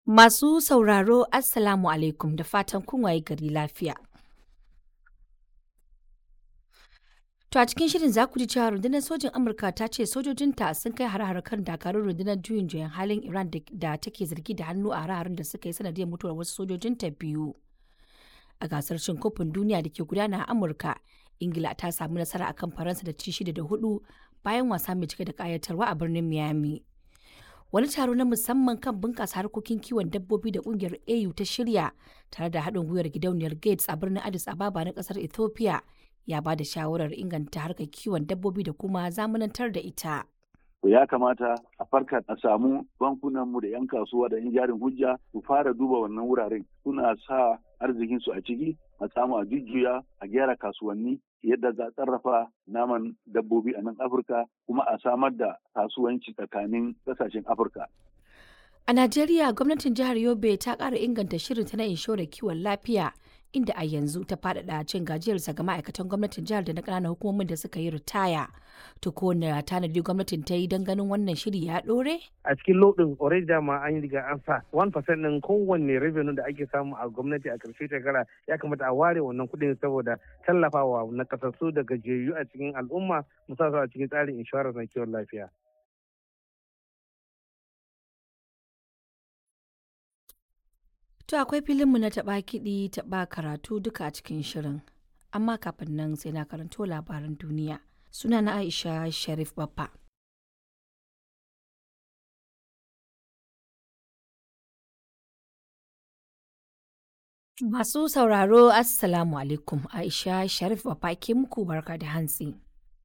Masu sauraro Assalamu alaikum da fatan kun waye gari lafiya. To a cikin shirin za ku ji cewa rundunar sojin Amurka ta ce sojojinta sun kai har kan dakarun rundunar juyin juyan halin Iran da take zargi da hannu a hare-haren da suka yi sanadiyar mutuwar wasu sojojinta biyu. A gasar cin kofin duniya da ke gudana a Amurka, Ingila ta samu nasara akan Faransa da ci shida da hudu bayan wasa mai cike da kayatarwa a birnin Miami. Wani taro na musamman kan bunƙasa harkokin kiwon dabbobi da ƙungiyar AU ta shirya tare da haɗin gwiwar gidauniyar Gates a birnin Addis Ababa na ƙasar Ethiopia ya ba da shawarar inganta harkar kiwon dabbobi da kuma zamanantar da ita. ya kamata a farka a samu bankunanmu da 'yan kasuwa da 'yan jarin hujja su fara duba wannan wuraren suna sa arzikinsu a ciki a samu a jujjuya a gyara kasuwanni yadda za a sarrafa naman dabbobi a nan afirka kuma a samar da kasuwanci tsakanin ƙasashen afirka A Najeriya gwamnatin jihar Yobe ta ƙara inganta shirinta na inshorar kiwon lafiya inda a yanzu ta faɗaɗa cin gajiyarsa ga ma'aikatan gwamnatin jihar da na ƙananan hukumomin da suka yi ritaya. To ko na tanadi gwamnatin ta yi don ganin wannan shiri ya ɗore? a cikin lodin already dama an yi riga an sa 1% din kowanne revenue da ake samu a gwamnati a karshe shekara ya kamata a ware wannan kuɗin saboda tallafawa na kasassu da gajiyayyu a cikin al'umma musamman a cikin tsarin inshorar na kiwon lafiya. To akwai filinmu na taɓa kiɗi taɓa karatu duka a cikin shirin. Amma kafin nan sai na karanto labaran duniya. Suna na Aisha Sharif Baffa. Masu sauraro Assalamu alaikum Aisha Sharif Baffa ke muku barka da hantsi.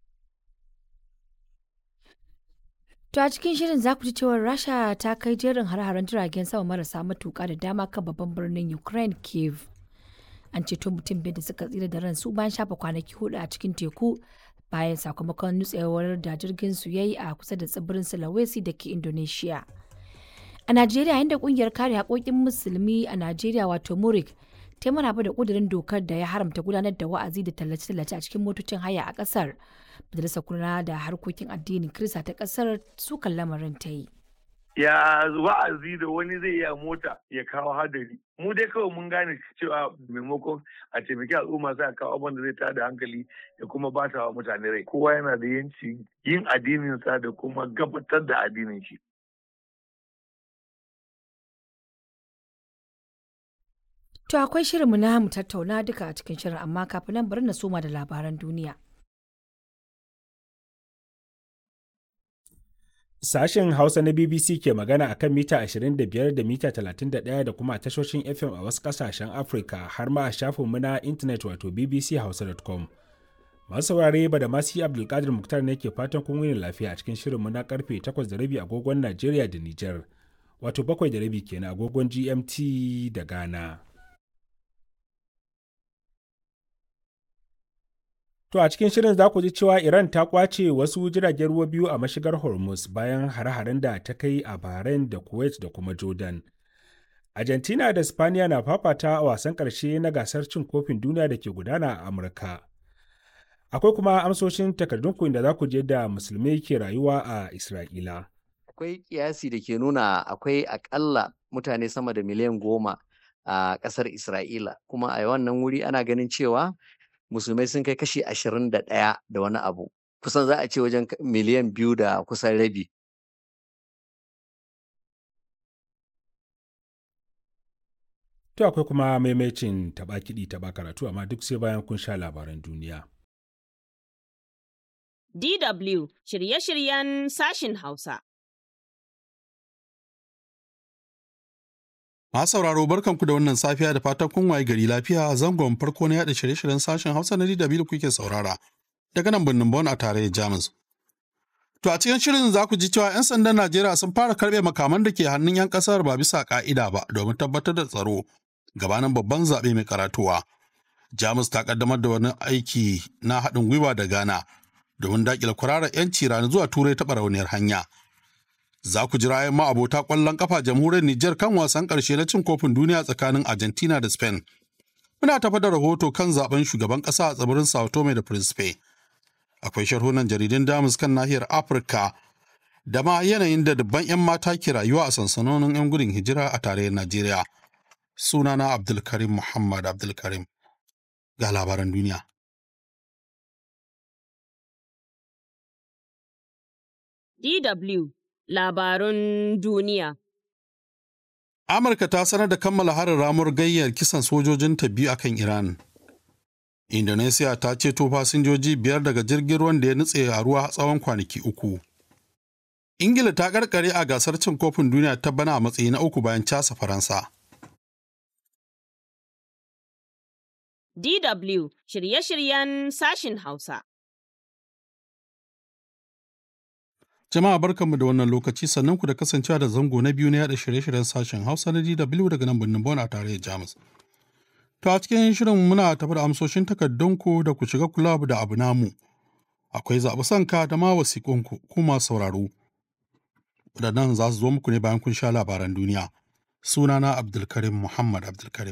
To a cikin shirin za ku ji cewar Rasha ta kai jerin har-haren jiragen sama marasa matuƙa da dama kan babban birnin Ukraine Kiev. An ceto mutum biyu da suka tsira da ransu bayan shafa kwanaki hudu a cikin teku bayan sakamakon nutsewar da jirgin su yayi a kusa da tsibirin Sulawesi da ke Indonesia. A Najeriya inda kungiyar kare haƙoƙin musulmi a Najeriya wato Murik ta maraba da ƙudurin dokar da ya haramta gudanar da wa'azi da tallace-tallace a cikin motocin haya a ƙasar. Majalisar kula da harkokin addinin Kirista ta ƙasar sukan lamarin ta yi. ya wa'azi da wani zai iya mota ya kawo hadari mu dai kawai mun gane cewa maimakon a taimaki al'umma sai a kawo abin da zai tada hankali ya kuma bata wa mutane rai kowa yana da yanci yin addininsa da kuma gabatar da addinin shi To akwai shirinmu na mu tattauna duka a cikin shirin amma kafin nan bari na soma da labaran duniya. Sashen Hausa na BBC ke magana a kan mita 25 da mita 31 da kuma tashoshin FM a wasu ƙasashen Afirka har ma a shafinmu na intanet wato bbchausa.com. Masu saurare ba da masu Abdulkadir Muktar ne ke fatan kun wuni lafiya a cikin shirinmu na karfe 8 da rabi agogon Najeriya da Nijar, wato 7 da rabi kenan agogon GMT da Ghana. To a cikin shirin za ku ji cewa Iran ta kwace wasu jiragen ruwa biyu a mashigar Hormuz bayan hare-haren da ta kai a Bahrain da Kuwait da kuma Jordan. Argentina da Spaniya na fafata a wasan ƙarshe na gasar cin kofin duniya da ke gudana a Amurka. Akwai kuma amsoshin takardun da za ku je da musulmai ke rayuwa a Isra'ila. Akwai kiyasi da ke nuna akwai akalla mutane sama da miliyan goma a ƙasar Isra'ila, kuma a wannan wuri ana ganin cewa musulmai sun kai kashi ashirin da ɗaya da wani abu kusan za a ce wajen miliyan biyu da kusan rabi To akwai kuma maimacin taɓa kiɗi taɓa karatu amma duk sai bayan kun sha labaran duniya. DW shirye-shiryen sashin Hausa. Masu sauraro barkanku da wannan safiya da fatan kun waye gari lafiya zangon farko na yada shirye-shiryen sashen Hausa na DW da kuke saurara daga nan birnin Bon a tarayyar Jamus. To a cikin shirin za ku ji cewa 'yan sandan Najeriya sun fara karɓe makaman da ke hannun 'yan ƙasar ba bisa ƙa'ida ba domin tabbatar da tsaro gabanin babban zaɓe mai karatuwa. Jamus ta ƙaddamar da wani aiki na haɗin gwiwa da Ghana domin daƙile kwararar 'yanci rana zuwa Turai ta barauniyar hanya. Za ku ji ra'ayin ma'abota ƙwallon ƙafa jamhuriyar Nijar kan wasan ƙarshe na cin kofin duniya tsakanin Argentina da Spain. Muna tafa da rahoto kan zaben shugaban ƙasa a tsibirin Sao Tome da Principe. Akwai sharhunan jaridun Damus kan nahiyar Afirka da ma yanayin da dubban 'yan mata ke rayuwa a sansanonin 'yan gudun hijira a tarayyar Najeriya. Sunana Abdulkarim Muhammad Abdulkarim ga labaran duniya. DW labarun duniya. Amurka ta sanar da kammala harin ramuwar gayyar kisan sojojinta biyu akan Iran. Indonesia ta ceto fasinjoji biyar daga jirgin ruwan da ya nutse a ruwa tsawon kwanaki uku. Ingila ta karkare a gasar cin kofin duniya ta bana a matsayi na uku bayan casa Faransa. DW shirye-shiryen sashin Hausa. Jama'a barkanmu da wannan lokaci sannan ku da kasancewa da zango na biyu na yada shirye-shiryen sashen Hausa na DW daga nan birnin Bon a tarayyar Jamus. To a cikin shirin muna tafi da amsoshin takardunku da ku shiga kula da abu namu. Akwai zaɓi sanka da ma wasiƙunku kuma sauraro. Waɗannan za su zo muku ne bayan kun sha labaran duniya. Sunana Abdulkarim Muhammad Abdulkarim.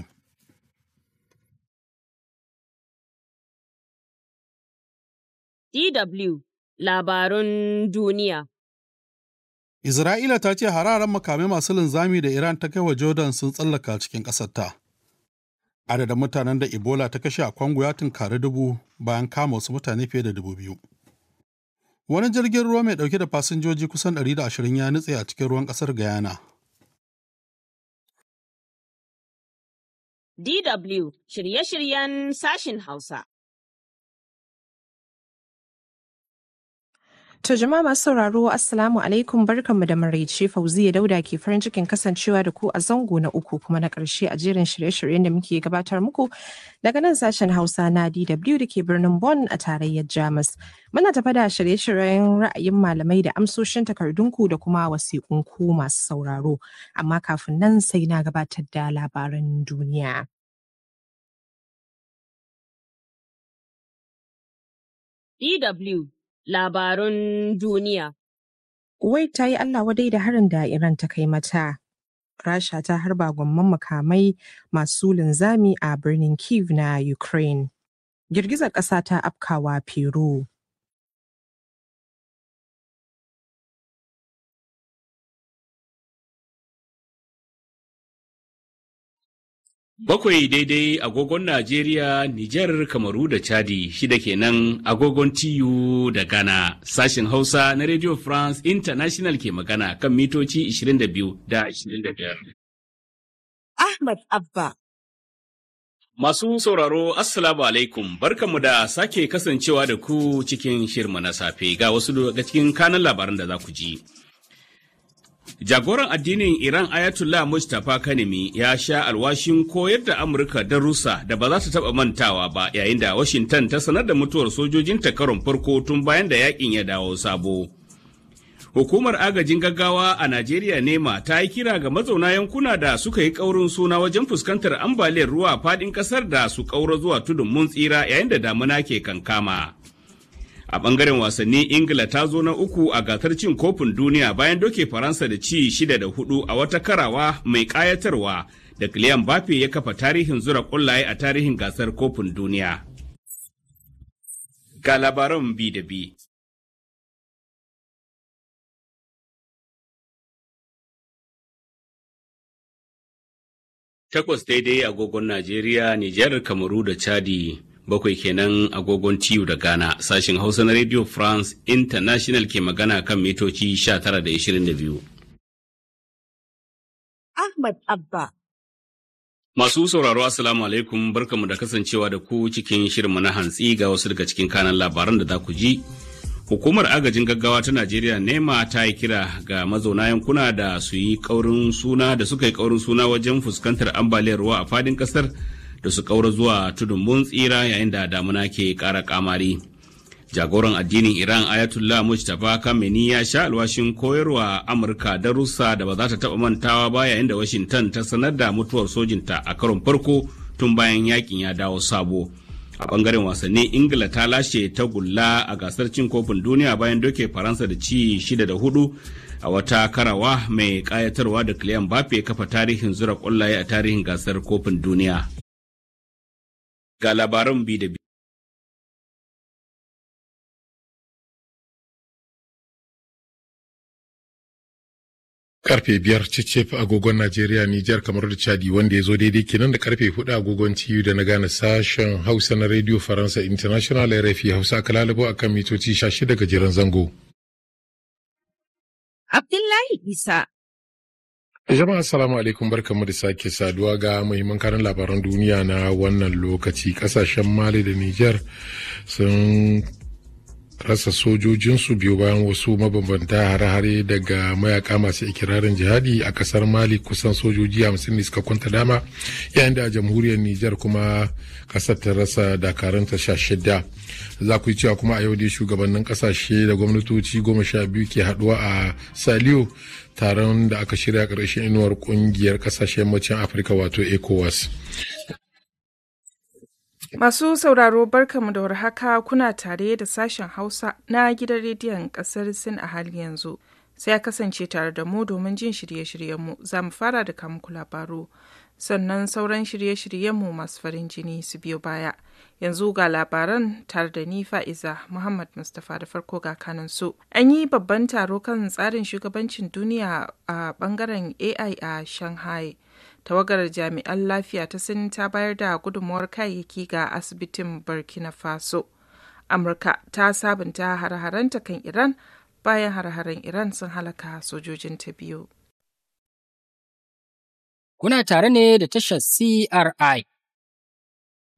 DW labarun duniya. Isra'ila ta ce hararen makamai masu linzami da Iran ta kai wa Jordan sun tsallaka cikin ƙasarta. Adadin mutanen da Ebola ta kashe a Kwango ya tunkari dubu bayan kama wasu mutane fiye da dubu biyu. Wani jirgin ruwa mai ɗauke da fasinjoji kusan 120 ya nutse a cikin ruwan ƙasar Guyana. DW shirye-shiryen sashin Hausa. To jama'a masu sauraro Assalamu alaikum barkanmu da maraice Fauziya Dauda ke farin cikin kasancewa da ku a zango na uku kuma na ƙarshe a jerin shirye-shiryen da muke gabatar muku daga nan sashen Hausa na DW da ke birnin Bonn a tarayyar Jamus. Muna tafa da shirye-shiryen ra'ayin malamai da amsoshin takardunku da kuma wasiƙunku masu sauraro. Amma kafin nan sai na gabatar da labaran duniya. DW labarun duniya. Kuwait ta yi Allah wadai da harin da Iran ta kai mata. Rasha ta harba gwamman makamai masu linzami a birnin Kiev na Ukraine. Girgizar ƙasa ta afkawa Peru. Bakwai daidai agogon Najeriya, Nijar, Kamaru da Chadi shida kenan agogon TU da Ghana. Sashen Hausa na Radio France International ke magana kan mitoci 22 da 25. Ahmad Abba. Masu sauraro, Assalamu alaikum, barkanmu da sake kasancewa da ku cikin shirma na safe ga wasu daga cikin kanan labaran da za ku ji. Jagoran addinin Iran Ayatollah Mustapha Kanemi ya sha alwashin koyar da Amurka darussa da ba za ta taɓa mantawa ba yayin da Washington ta sanar da mutuwar sojojinta karon farko tun bayan da yakin ya dawo sabo. Hukumar agajin gaggawa a Najeriya nema ta yi kira ga mazauna yankuna da suka yi ƙaurin suna wajen fuskantar ambaliyar ruwa faɗin ƙasar da su ƙaura zuwa tudun mun tsira yayin da damuna ke kankama. A ɓangaren wasanni Ingila ta zo na uku a gasar cin kofin duniya bayan doke Faransa da ci shida da hudu a wata karawa mai ƙayatarwa da Kylian Mbappe ya kafa tarihin zura ƙullaye a tarihin gasar kofin duniya. Ga labaran bi da bi. Takwas daidai agogon Najeriya, Nijar, Kamaru da Chadi. bakwai kenan agogon tiyu da Ghana sashin Hausa na Radio France International ke magana kan mitoci 19 da 22. Ahmad Abba. Masu sauraro Assalamu alaikum barkamu da kasancewa da ku cikin shirinmu na hantsi ga wasu daga cikin kanan labaran da za ku ji. Hukumar agajin gaggawa ta Najeriya nema ta yi kira ga mazauna yankuna da su yi kaurin suna da suka yi kaurin suna wajen fuskantar ambaliyar ruwa a fadin kasar da su kaura zuwa tudun mun tsira yayin da damuna ke ƙara kamari. Jagoran addinin Iran Ayatollah Mustapha Khamenei ya sha alwashin koyarwa Amurka darussa da ba za ta taɓa mantawa ba yayin da Washington ta sanar da mutuwar sojinta a karon farko tun bayan yakin ya dawo sabo. A bangaren wasanni Ingila ta lashe tagulla a gasar cin kofin duniya bayan doke Faransa da ci shida da hudu a wata karawa mai kayatarwa da Kylian Mbappe kafa tarihin zura kwallaye a tarihin gasar kofin duniya. ga labaran bi da bi. karfe biyar cicef agogon Najeriya Nijar kamar da Chadi wanda ya zo daidai kenan da karfe hudu agogon TU da na gane sashen Hausa na Radio Faransa International RFI Hausa aka lalabo akan mitoci 16 gajeren zango. Abdullahi Isa. Jama'a assalamu alaikum barkanmu da sake saduwa ga muhimman karin labaran duniya na wannan lokaci kasashen Mali da Nijar sun rasa sojojinsu biyu bayan wasu mabambanta hare-hare daga mayaka masu ikirarin jihadi a kasar mali kusan sojoji hamsin ne suka kwanta dama yayin da a jamhuriyar nijar kuma kasar ta rasa dakaranta sha shida za ku yi cewa kuma a yau dai shugabannin kasashe da gwamnatoci goma sha biyu ke haduwa a saliyo taron da aka shirya ƙarshen inuwar ƙungiyar ƙasashen yammacin afirka wato ecowas Masu sauraro barkamu da warhaka kuna tare da sashen Hausa na gidan rediyon ƙasar Sin a hali yanzu. Sai a kasance tare da mu domin jin shirye-shiryenmu za mu fara da muku labaru. Sannan sauran shirye-shiryenmu masu farin jini su biyo baya. Yanzu ga labaran tare da ni Fa'iza Muhammad Mustapha da farko ga kanan su. An yi babban taro kan tsarin shugabancin duniya a bangaren AI a Shanghai. tawagar jami'an lafiya ta sin ta bayar da gudunmuwar kayayyaki ga asibitin burkina faso amurka ta sabunta har-haranta kan iran bayan har-haren iran sun halaka sojojin ta biyu kuna tare ne da tashar cri